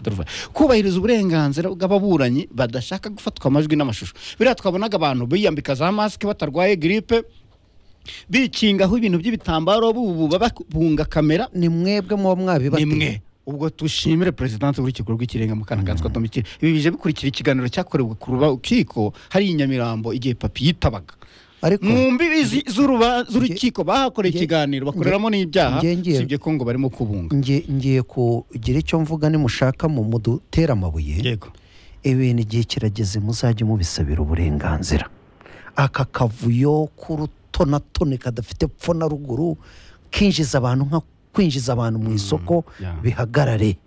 turuva kubahiriza uburenganzira bw'ababuranyi badashaka gufatwa amajwi n'amashusho biriya twabonaga abantu biyambika za masike batarwaye giripe bikingaho ibintu by'ibitambaro bubu babunga kamera ni mwebwe muba mwabibate ni mwe ubwo dushimire perezidansi w'urukiko rw'ikirenga mukanagatswa tomikire ibi bije bikurikira ikiganiro cyakorewe ku rukiko hari i nyamirambo igihe papi yitabaga ariko mu mbibi zi- z'uruba- z'urukiko bahakoreye nge- ikiganiro bakoreramo n'ibyaha nge- nge- sibye ko ngo barimo kubunga nge- ngiye kugira icyo mvuga nimushaka mu mudutera amabuye yego ibintu igihe kirageze muzajye mubisabira uburenganzira aka kavuyo k'urutonatone kadafite pfo na ruguru kinjiza abantu nka kwinjiza abantu mu isoko yeah. bihagarare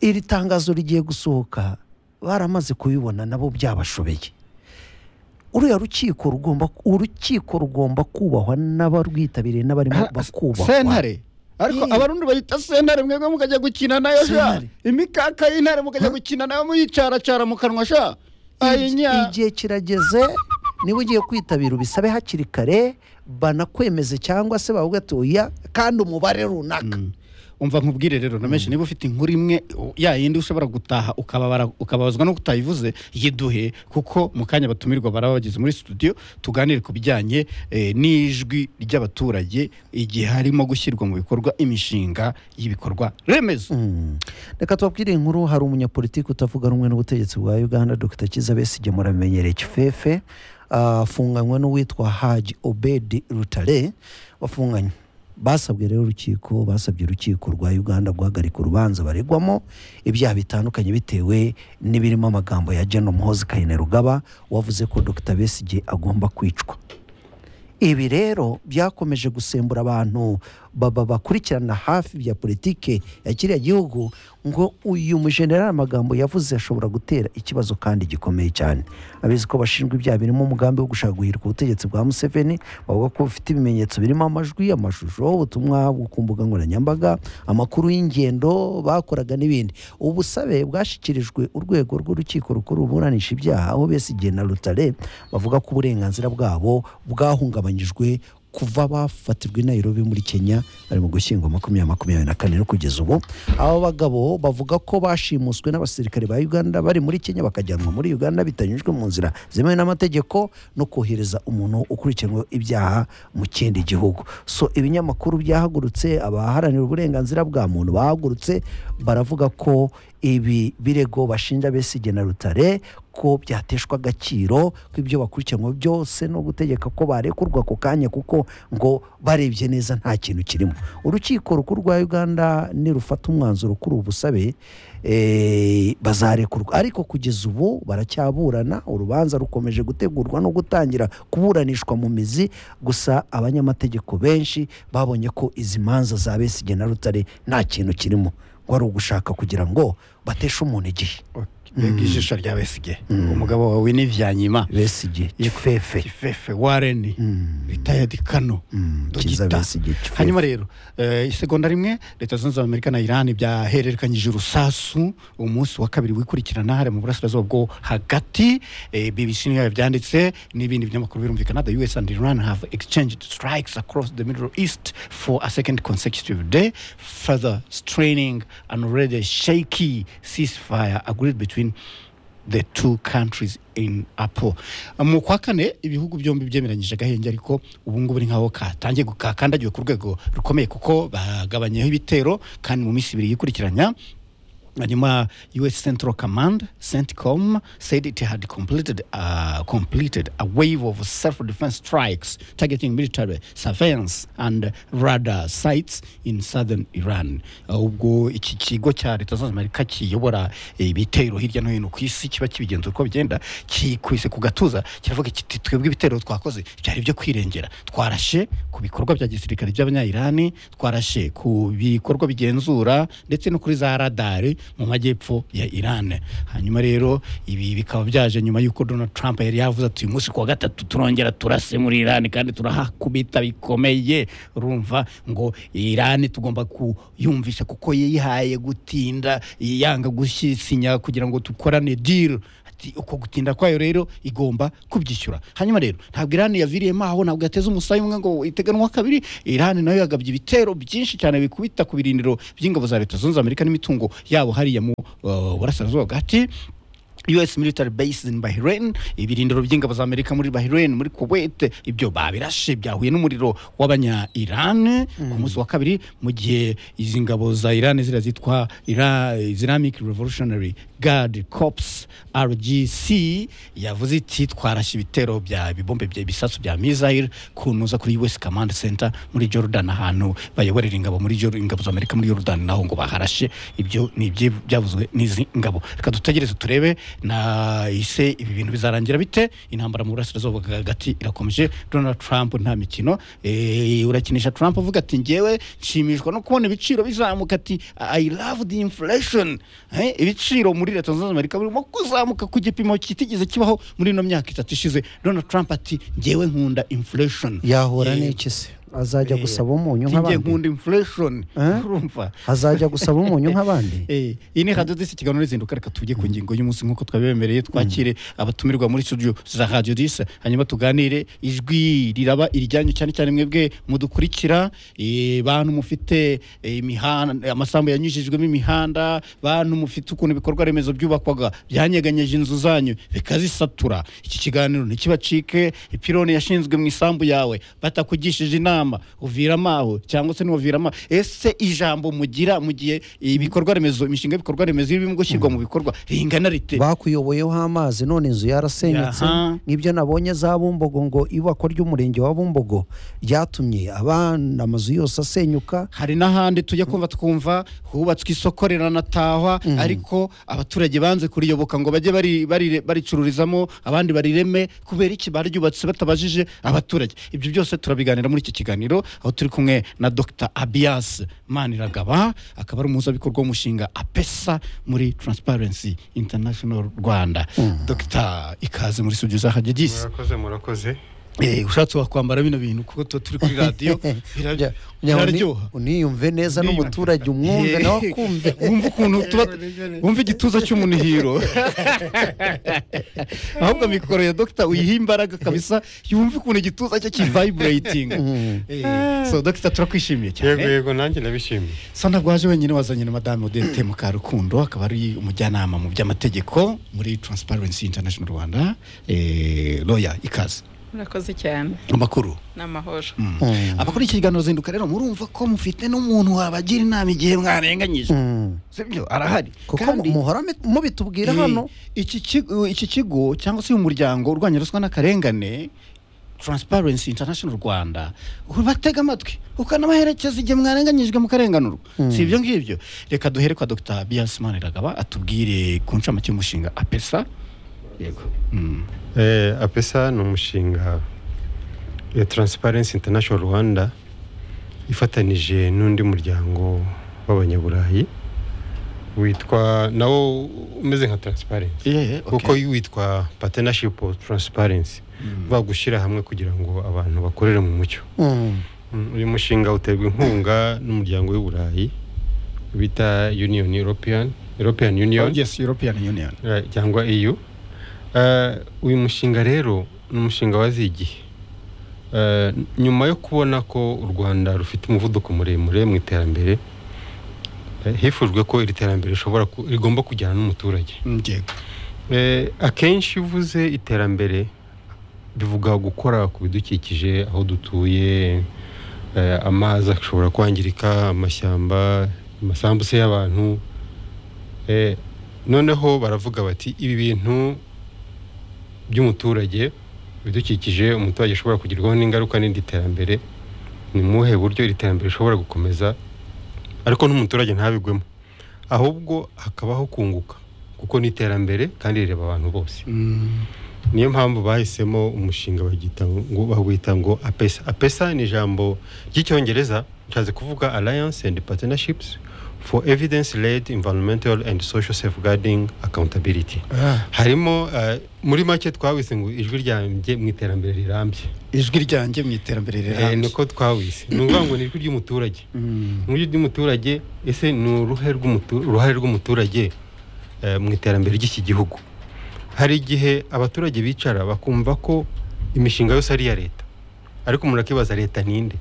iri tangazo rigiye gusohoka baramaze kubibona nabo byabashobeye uriya rukiko rugomba urukiko rugomba kubahwa n'abarwitabiriye n'abarimo bakubahwa sentare ariko Ye. abarundi bayita sentare mwebwe mukajya gukina nayo sha Sentare. imikaka y'intare mukajya gukina nayo muyicaracara mu kanwa sha ayinya igihe kirageze niba ugiye kwitabira ubisabe hakiri kare banakwemeze cyangwa se bavuga ati oya kandi umubare runaka umva nkubwire rero na menshi niba ufite inkuru imwe u- ya yindi ushobora gutaha ukababara- ukababazwa no kutayivuze yiduhe kuko mu kanya batumirwa baraba bageze muri studio tuganire ku bijyanye eh, n'ijwi ry'abaturage igihe harimo gushyirwa mu bikorwa imishinga y'ibikorwa remezo Mm. reka tubabwire inkuru hari umunyapolitiki utavuga rumwe n'ubutegetsi bwa uganda dr kiza besigye muramenyereye kifefe Ah, afunganywe n'uwitwa haji obedi rutare bafunganywe basabwe rero urukiko basabye urukiko rwa uganda guhagarika urubanza baregwamo ibyaha bitandukanye bitewe n'ibirimo amagambo ya gen muhozi kayine rugaba wavuze ko dr besigye agomba kwicwa ibi rero byakomeje gusembura abantu baba bakurikirana hafi bya politike ya kiriya gihugu ngo uyu mujenerali amagambo yavuze ashobora gutera ikibazo kandi gikomeye cyane abizi ko bashinjwa ibyaha birimo umugambi wo gushaka guhirika ubutegetsi bwa museveni bavuga ko bufite ibimenyetso birimo amajwi amashusho ubutumwa bwo ku mbuga nkoranyambaga amakuru y'ingendo bakoraga n'ibindi ubu busabe bwashyikirijwe urwego rw'urukiko rukuru ruburanisha ibyaha aho besigye na rutare bavuga ko uburenganzira bwabo bwahungabanyijwe kuva bafatirwa i Nairobi muri Kenya bari mu gushyingo makumyabiri makumyabiri na kane no kugeza ubu abo bagabo bavuga ko bashimuswe n'abasirikare ba Uganda bari muri Kenya bakajyanwa muri Uganda bitanyujwe mu nzira zemewe n'amategeko no kohereza umuntu ukurikiranweho ibyaha mu kindi gihugu so ibinyamakuru byahagurutse abaharanira uburenganzira bwa muntu bahagurutse baravuga ko ibi birego bashinja Besigye na rutare ko byateshwa agaciro ko ibyo bakurikiranywe byose no gutegeka ko barekurwa ako kanya kuko ngo barebye neza nta kintu kirimo urukiko rukuru rwa uganda nirufata umwanzuro kuri ubu busabe eh, bazarekurwa ariko kugeza ubu baracyaburana urubanza rukomeje gutegurwa no gutangira kuburanishwa mu mizi gusa abanyamategeko benshi babonye ko izi manza za Besigye na rutare nta kintu kirimo ngo ari ugushaka kugira ngo bateshe umuntu igihe mbega ijisho rya besige umugabo wawe ni vyanyima Besigye kifefe ifefe wareni ritayadi kano Mm, Kiza Dogita. Besigye Kifefe. hanyuma rero eh, isegonda rimwe leta zunze ubumwe amerika na iran byahererekanyije urusasu umunsi wa kabiri wikurikirana hariya mu burasirazuba bwo hagati eh, bbc niyo yabyanditse n'ibindi binyamakuru birumvikana the us and iran have exchanged strikes across the middle east for a second consecutive day further straining an already shaky ceasefire agreed between the two countries in apo mu kwa kane ibihugu byombi byemeranyije agahenge ariko ubungubu ni nkaho katangiye gu- kakandagiwe ku rwego rukomeye kuko bagabanyeho ibitero kandi mu minsi ibiri yikurikiranya hanyuma us central command centcom said it had completed, uh, completed a wave of self-defense strikes targeting military surveillance and radar sites in southern iran Uh, ubwo iki kigo cya leta zunze ubumwe amerika kiyobora ibitero hirya no hino ku isi kiba kibigenza uko bigenda kikwise ku gatuza kiravuga kiti twebwe ibitero twakoze byari byo kwirengera twarashe ku bikorwa bya gisirikare by'abanyayirani twarashe ku bikorwa bigenzura ndetse no kuri za radari mu majyepfo ya Iran hanyuma rero ibi bikaba byaje nyuma y'uko Donald Trump yari yavuze ati uyu munsi kuwa gatatu turongera turase muri Iran kandi turahakubita bikomeye urumva ngo Iran tugomba kuyumvisha kuko yihaye gutinda yanga gusinya kugira ngo tukorane deal Ati, uko gutinda kwayo rero igomba kubyishyura hanyuma rero ntabwo irani yaviriyemo aho ntabwo yateze umusaya umwe ngo iteganwa kabiri irani nayo yagabye ibitero byinshi cyane bikubita ku birindiro by'ingabo za leta zunze ubumwe amerika n'imitungo yabo hariya mu uh, burasirazuba bwati US military base in Bahrain ibirindiro by'ingabo za Amerika muri Bahrain muri Kuwait ibyo babirashe byahuye n'umuriro w'abanya Iran ku munsi wa kabiri mu gihe izi ngabo za Iran zira zitwa Ira- Islamic Revolutionary Guard Corps RGC yavuze iti twarashe ibitero bya bibombe bya bisasu bya missile kunuza kuri US Command Center muri Jordan ahantu bayoborera ingabo muri Jor- ingabo za Amerika muri Jordan naho ngo baharashe ibyo ni ibyo byavuzwe n'izi ngabo reka dutegereze turebe na ise ibi bintu bizarangira bite intambara mu burasirazuba bwa hagati irakomeje donald trump nta mikino Eh, urakinisha trump uvuga ati ngewe nshimishwa no kubona ibiciro bizamuka ati i love the inflation Eh, ibiciro muri leta zunze ubumwe za amerika birimo kuzamuka ku gipimo kitigeze kibaho muri ino myaka itatu ishize donald trump ati ngewe nkunda inflation yahura Eh, n'iki se azajya eh, gusaba umunyu ati, "Ngewe nk'abandi nkunda inflation Eh? urumva azajya gusaba umunyu nk'abandi Eh, iyi ni radiyo disi ikiganiro rizinduka reka tujye ku ngingo y'umunsi nk'uko twabibemereye twakire abatumirwa muri studio za radiyo disi hanyuma tuganire ijwi riraba iryanyu cyane cyane mwebwe mudukurikira eh, bantu mufite eh, imihanda amasambu yanyujijwemo imihanda bantu mufite ukuntu ibikorwa remezo byubakwaga byanyeganyeje inzu zanyu bikazisatura iki kiganiro ntikibacike ipironi yashinzwe mu isambu yawe batakugishije inama uviramo aho cyangwa se ntiwaviramo aho. ese ijambo mugira mu gihe ibikorwa remezo imishinga y'ibikorwa remezo irimo gushyirwa mu bikorwa ringana rite bakuyoboyeho amazi none inzu yarasenyutse Aha. n'ibyo nabonye za bumbogo ngo ibakwa ry'umurenge wa bumbogo ryatumye abana amazu yose asenyuka hari n'ahandi tujya kumva twumva hubatswe isoko riranatahwa ariko abaturage banze kuriyoboka ngo bajye bari- bari- baricururizamo abandi barireme kubera iki baryubatse batabajije abaturage ibyo byose turabiganira muri iki kiganiro aho turi kumwe na dr abias maniragaba akaba ari umuhuzabikorwa w'umushinga apesa muri transparency international rwanda dr ikaze muri studio za hagigisi murakoze murakoze ushatse wakwambara bino bintu kuko tuba turi kuri radiyo bira- Kugira- kugira ngo ni- biraryoha uniyumve neza n'umuturage umwumve nawe akumve wumva ukuntu tuba wumva igituza cy'umunihiro ahubwo mikoro ya dogita uyiha imbaraga kabisa yumve ukuntu igituza cye kivayiburayitinga so dogita turakwishimiye cyane yego yego nanjye ndabishimiye so ntabwo waje wenyine wazanye na madame odette mukarukundo akaba ari umujyanama mu by'amategeko muri transparency international rwanda eh, lawyer ikaze murakoze cyane amakuru ni amahoro Mm. abakora iki kiganiro zinduka rero murumva ko mufite n'umuntu wabagira inama igihe mwarenganyije Mm. sibyo arahari kuko Kandi- muhora mi- mubitubwira Eh, hano iki kigo iki kigo cyangwa se uyu muryango urwanya ruswa n'akarengane Transparency International Rwanda ubatega amatwi ukanabaherekeza igihe mwarenganyijwe mu karenganurwa si ibyo ngibyo reka duhere kwa Dr Bias Maniragaba atubwire ku ncamake y'umushinga APESA yego Mm. Eh, apesa ni umushinga ya taransiparensi intanashono rwanda ifatanije n'undi muryango w'abanyaburayi witwa nawo umeze nka taransiparensi Yeah, okay. kuko witwa patenashipu taransiparensi va gushyira hamwe kugira ngo abantu bakorere mu mucyo Mm. Mm, uyu mushinga uterwa inkunga n'umuryango w'uburayi bita union european european union Oh, yes European Union Eh, cyangwa EU Eh, uyu mushinga rero ni umushinga waziye igihe Eh, nyuma yo kubona ko u Rwanda rufite umuvuduko muremure mu iterambere eh, hifujwe ko iri terambere rishobora ku- rigomba kujyana n'umuturage Mm, yego Eh, akenshi iyo uvuze iterambere bivuga gukora ku bidukikije aho dutuye eh, amazi ashobora kwangirika amashyamba amasambu se y'abantu Eh, noneho baravuga bati ibi bintu by'umuturage ibidukikije umuturage ashobora kugerwaho n'ingaruka n'indi terambere ni mu buhe buryo iri terambere rishobora gukomeza ariko n'umuturage ntabigwemo ahubwo hakabaho kunguka kuko ni iterambere kandi rireba abantu bose Mm. niyo mpamvu bahisemo umushinga bagita ngo bawita ngo apesa apesa ni ijambo ry'icyongereza rishatse kuvuga alliance and partnerships for evidence led environmental and social safeguarding accountability harimo eh, muri make twawise ngo ijwi ryanjye mu iterambere rirambye ijwi ryanjye mu iterambere Eh, rirambye niko twawise ni ukuvuga ngo ni ijwi ry'umuturage Mm. mu buryo bw'umuturage ese ni uruhe rw'umutu- uruhare rw'umuturage eh, mu iterambere ry'iki gihugu hari igihe abaturage bicara bakumva ko imishinga yose ari iya leta ariko umuntu akibaza leta ninde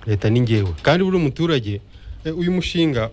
leta ni ngewe kandi buri muturage eh, uyu mushinga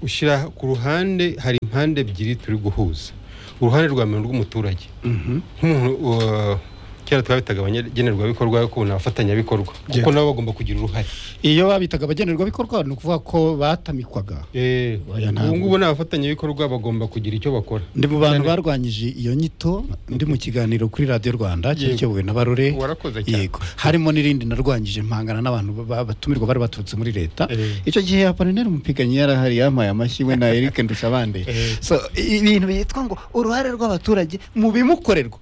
ushyira ku ruhande hari impande ebyiri turi guhuza uruhande rwa mbere rw'umuturage nk'umuntu uh, kera twabitaga abanyagenerwabikorwa ariko ubu ni abafatanyabikorwa kuko Yego. nabo bagomba kugira uruhare iyo babitaga abagenerwabikorwa ni ukuvuga ko batamikwaga Eh, Oya, ntabwo. ubu ngubu ni abafatanyabikorwa bagomba kugira icyo bakora ndi mu bantu Cyane. barwanyije iyo nyito ndi mu kiganiro kuri radiyo rwanda cyari Yego. kiyobowe na barore warakoze cyane yego harimo n'irindi narwanyije mpangana n'abantu ba- ba- batumirwa bari baturutse muri leta Eh. icyo gihe apolineri umupiganyi yarahari yampaye amashyi we na eric ndushabande Eh. so i- ibintu byitwa ngo uruhare rw'abaturage mu bimukorerwa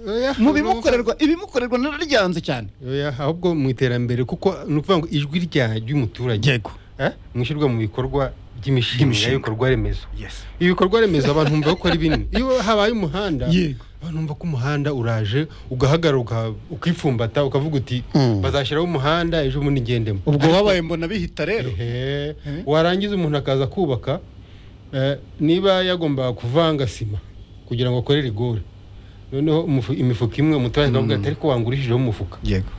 Oya, mu ni ukuvuga- bimukorerwa ibimukorerwa nararyanze cyane Oya, ahubwo mu iterambere kuko ni ukuvuga ngo ijwi rya ry'umuturage yego eh, mu ishyirwa mu bikorwa Ry'imishinga. ry'imishinga y'ibikorwa remezo yes ibikorwa remezo abantu bumva ko ari binini iyo habaye umuhanda Yego. abantu bumva ko umuhanda uraje ugahagarara uka- ukipfumbata ukavuga uti Mm. bazashyiraho umuhanda ejo bundi ngendemo ubwo wabaye mbona bihita rero Ehe. Eh. warangiza umuntu akaza kubaka eh, niba yagombaga kuvanga sima kugira ngo akore rigore noneho umufu- imifuka imwe umuturage akavuga ati ariko wangurishijeho umufuka yego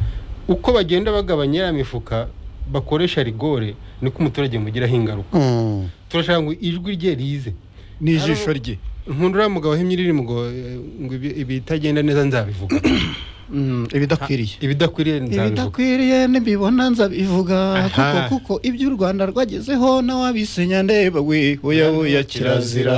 uko bagenda bagabanya ya mifuka bakoresha rigore niko umuturage mugiraho ingaruka Mm. turashaka ngo ijwi rye rize n'ijisho rye nkundura mugabo wahimye iririmbo ngo eh, ngo ibi- ibitagenda neza nzabivuga Mm, ibidakwiriye ibidakwiriye nzabivuga ibidakwiriye nibibona nzabivuga Aha. kuko kuko ibyo u rwanda rwagezeho n'awabisenya ndeba we oya oya kirazira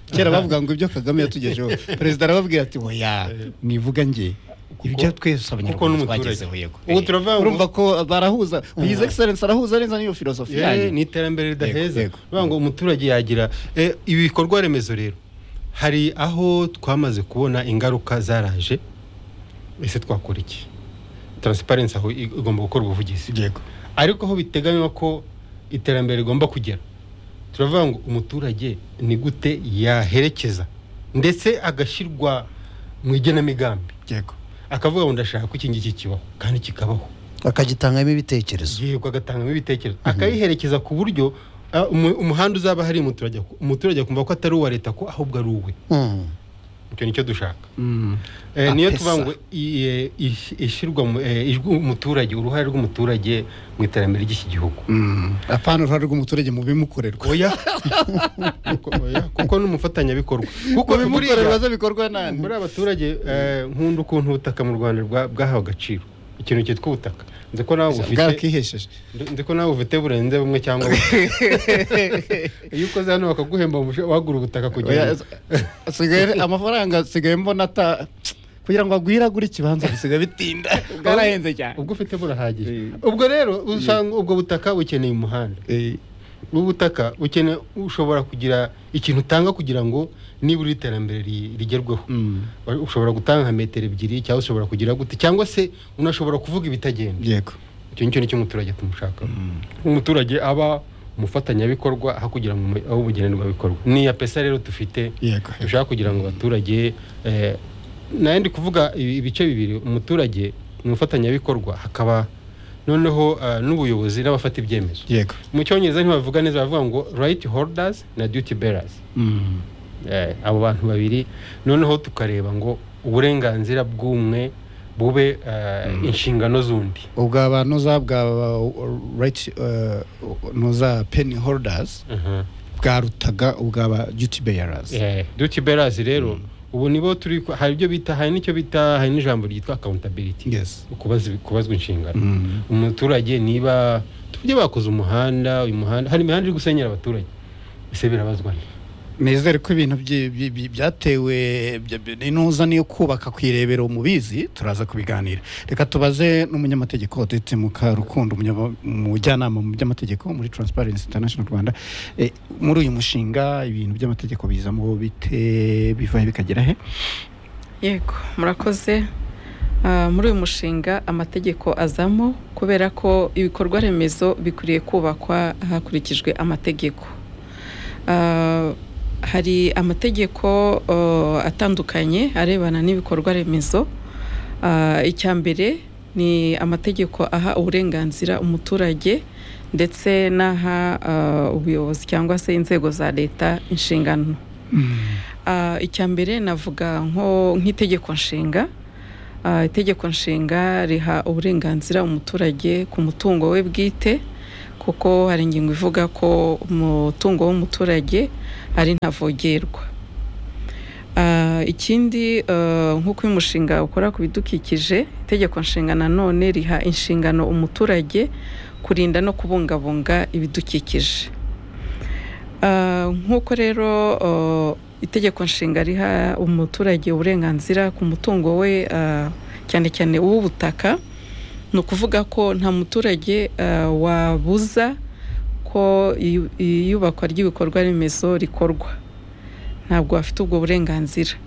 kera Aha. bavuga ngo ibyo kagame yatugejeho perezida arababwira ati oya nivuga nge ibyo twese abanyarwanda n'umuturage. twagezeho yego Ubu turavuga ngo- urumva ko barahuza his excellence arahuza neza n'iyo filosofi Eh, ni yanyu iterambere ridaheza Yego, yego. Bavuga ngo umuturage yagira eh, ibi bikorwa remezo rero hari aho twamaze kubona ingaruka zaraje ese twakora iki taransiparensi aho i- igomba gukora ubuvugizi yego ariko aho biteganywa ko iterambere rigomba kugera turavuga ngo umuturage ni gute yaherekeza ndetse agashyirwa mu igenamigambi yego akavuga ngo ndashaka ko iki ngiki kibaho kandi kikabaho akagitangamo ibitekerezo yego agatangamo ibitekerezo akayiherekeza ku buryo ah, umu- umuhanda uzaba hari umuturage umuturage akumva ko atari uwa leta ko ahubwo ari uwe Mm. icyo nicyo dushaka Mm. Eh, niyo Apesa. tuvuga ngo i- eh, ish- ishyirwa mu- eh, ijwi umuturage uruhare rw'umuturage mu iterambere ry'iki gihugu Mm. apana uruhare rw'umuturage mu bimukorerwa oya Kuko- oya, kuko n'umufatanyabikorwa kuko mu bimukorerwa buriya aza bikorwa nande muri abaturage eh, nkunda ukuntu ubutaka mu rwanda bwa- bwahawe agaciro ikintu cyitwa ubutaka nzi ko nawe bufite bwakihesheje ndi ko nawe bufite burenze bumwe cyangwa iyo ukoze hano bakaguhemba umusha- wagura ubutaka kugira Oya, ngo asigaye amafaranga asigaye mbona ata kugira ngo agwiragure ikibanza bisigaye bitinda bwarahenze cyane ubwo ufite burahagije ubwo rero usanga ubwo butaka bukeneye umuhanda ubu butaka bukeneye ushobora kugira ikintu utanga kugira ngo nibura iterambere ri- rigerweho Mm, ushobora gutanga nka metero ebyiri cyangwa ushobora kugira gute cyangwa se unashobora kuvuga ibitagenda yego icyo nicyo nicyo umuturage tumushaka umuturage aba umufatanyabikorwa aho kugira ngo umu- aho ubugenerwabikorwa ni iya pesa rero dufite yego dushaka kugira ngo abaturage eh, nayo ndi kuvuga ibi- ibice bibiri umuturage ni umufatanyabikorwa hakaba noneho eh, n'ubuyobozi n'abafata ibyemezo yego mu cyongereza ntibavuga neza bavuga ngo right holders na duty bearers Mm, Eh, abo bantu babiri noneho tukareba ngo uburenganzira bw'umwe bube eh, inshingano z'undi ubwo abantu za bwa right nuza penny holders bwarutaga ubwa ba duty bearers Eh, duty bearers rero ubu nibo turi hari ibyo bita hari n'icyo bita hari n'ijambo ryitwa accountability yes kubazwa kubazwa inshingano Mm, umuturage niba tujye bakoze umuhanda uyu muhanda hari imihanda iri gusenyera abaturage ese birabazwa nte? nizere ko ibintu byi- byi- byi- byatewe bya- bya- intuza niyo kubaka ku irebero mubizi turaza kubiganira reka tubaze n'umunyamategeko dete mukarukundo umunyama- umujyanama mu by'amategeko muri transparency international rwanda Eh, muri uyu mushinga ibintu by'amategeko bizamo bite bivaye bikagera he yego murakoze Ah, muri uyu mushinga amategeko azamo kubera ko ibikorwa remezo bikwiriye kubakwa hakurikijwe amategeko Ah, hari amategeko ah, atandukanye arebana n'ibikorwa remezo Ah, icya mbere ni amategeko aha uburenganzira umuturage ndetse n'aha ah, ubuyobozi cyangwa se inzego za leta inshingano Ah, icya mbere navuga nko nk'itegeko nshinga Ah, itegeko nshinga riha uburenganzira umuturage ku mutungo we bwite kuko hari ingingo ivuga ko umutungo w'umuturage ari ntavogerwa Ah, ikindi ah, nk'uko uyu mushinga ukora ku bidukikije itegeko nshinga nanone riha inshingano umuturage kurinda no kubungabunga ibidukikije Ah, nk'uko rero ah, itegeko nshinga riha umuturage uburenganzira ku mutungo we ah, cyane cyane uw'ubutaka ni ukuvuga ko nta muturage ah, wabuza ko iyu- iyubakwa ry'ibikorwa remezo rikorwa ntabwo afite ubwo burenganzira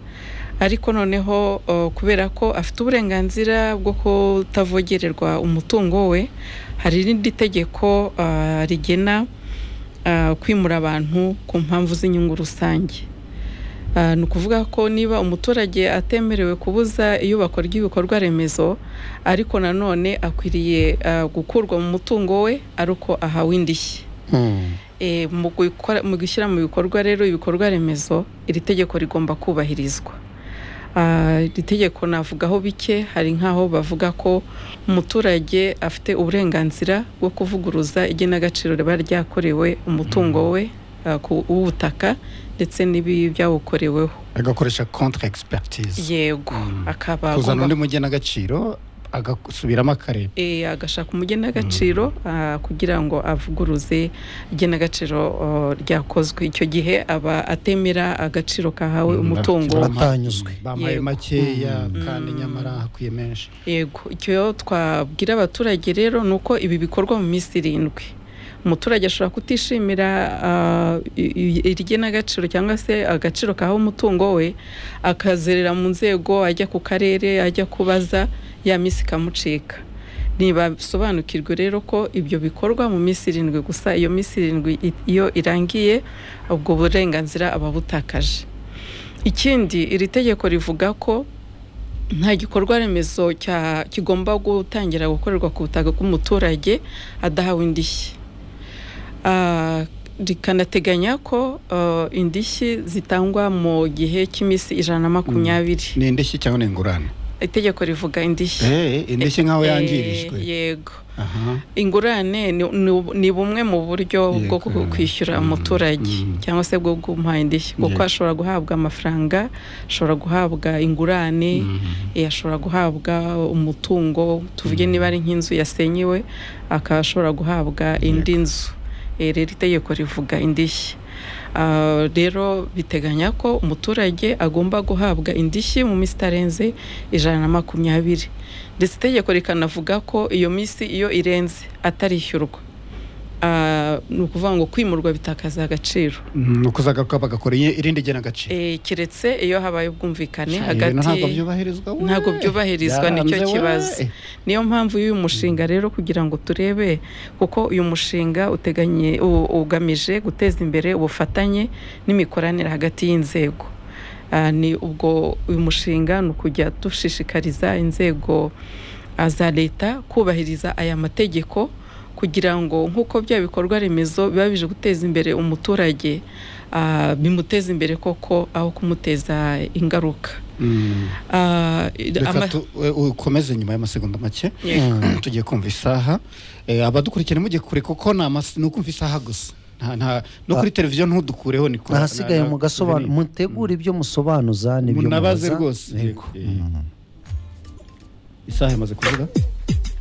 ariko noneho eh, kubera ko afite uburenganzira bwo kutavogererwa umutungo we hari irindi tegeko eh, rigena eh, kwimura abantu ku mpamvu z'inyungu rusange Eh, ni ukuvuga ko niba umuturage atemerewe kubuza iyubakwa ry'ibikorwa remezo ariko nanone akwiriye eh, gukurwa mu mutungo we ari uko ahawe indishyi Hmm. Eh, mu gukora- mu gushyira mu bikorwa rero ibikorwa remezo iri tegeko rigomba kubahirizwa Ah, iri tegeko navugaho bike hari nk'aho bavuga ko umuturage afite uburenganzira bwo kuvuguruza igenagaciro riba ryakorewe umutungo we ah, ku- w'ubutaka ndetse n'ibi byawukoreweho agakoresha contre expertise yego akaba kuzana agomba- undi mugenagaciro agasubiramo akareba eh, agashaka umugenagaciro ah, kugira ngo avuguruze igenagaciro ah, ryakozwe icyo gihe aba atemera agaciro kahawe umutungo Ba- Atanyuzwe. bampaye Yego. makeya Mm. kandi nyamara hakwiye menshi yego icyo twabwira abaturage rero ni uko ibi bikorwa mu minsi irindwi umuturage ashobora kutishimira ah, i- i- igenagaciro cyangwa se agaciro kahawe umutungo we akazerera mu nzego ajya ku karere ajya kubaza ya minsi ikamucika ntibasobanukirwe rero ko ibyo bikorwa mu minsi irindwi gusa iyo minsi irindwi i- iyo irangiye ubwo burenganzira aba abutakaje ikindi iri tegeko rivuga ko nta gikorwa remezo cya- kigomba gutangira gukorerwa ku butaka bw'umuturage adahawe indishyi Ah, rikanateganya ko ah, indishyi zitangwa mu gihe cy'iminsi ijana na makumyabiri ni indishyi cyangwa ni ingurane itegeko rivuga indishyi Eh, indishyi nk'aho Eh, yangirijwe yego Aha. ingurane ni- ni- ni bumwe mu buryo Yego. bwo ku- kwishyura Mm, umuturage mm. cyangwa se bwo kumuha indishyi kuko Yego. ashobora guhabwa amafaranga ashobora guhabwa ingurane eh, ashobora guhabwa umutungo tuvuge niba ari nk'inzu yasenyewe akaba ashobora guhabwa indi nzu Eh, rero itegeko rivuga indishyi Ah, rero biteganya ko umuturage agomba guhabwa indishyi mu minsi itarenze ijana na makumyabiri ndetse itegeko rikanavuga ko iyo minsi iyo irenze atarishyurwa Ah, ni ukuvuga ngo kwimurwa bitakaza agaciro Mm, ni ukuzagaruka bagakora i- irindi genagaciro Eh, keretse iyo habaye Cya, ubwumvikane hagati ibintu ntabwo byubahirizwa we. ntabwo byubahirizwa nicyo Byaranze we. kibazo niyo mpamvu y'uyu mushinga rero kugira ngo turebe kuko uyu mushinga uteganye u- ugamije guteza imbere ubufatanye n'imikoranire hagati y'inzego Ah, ni ubwo uyu mushinga ni ukujya dushishikariza inzego ah, za leta kubahiriza aya mategeko kugira ngo nk'uko bya bikorwa remezo biba bije guteza imbere umuturage ah, bimuteza imbere koko aho kumuteza ingaruka Mm. Ah, reka ama- tu- eh, ukomeze nyuma y'amasegonda make Yego. tugiye kumva isaha Eh, abadukurikira mujye kure kuko ni amasi- ni ukumva isaha gusa Nta- nta- no kuri televiziyo ntudukureho ni kure. ahasigaye Na- na- mugasobanura ni- mutegura ibyo musobanuza n'ibyo Munabaze mubaza. rwose. Yego. Eh, eh. Mhm. isaha imaze kuvuga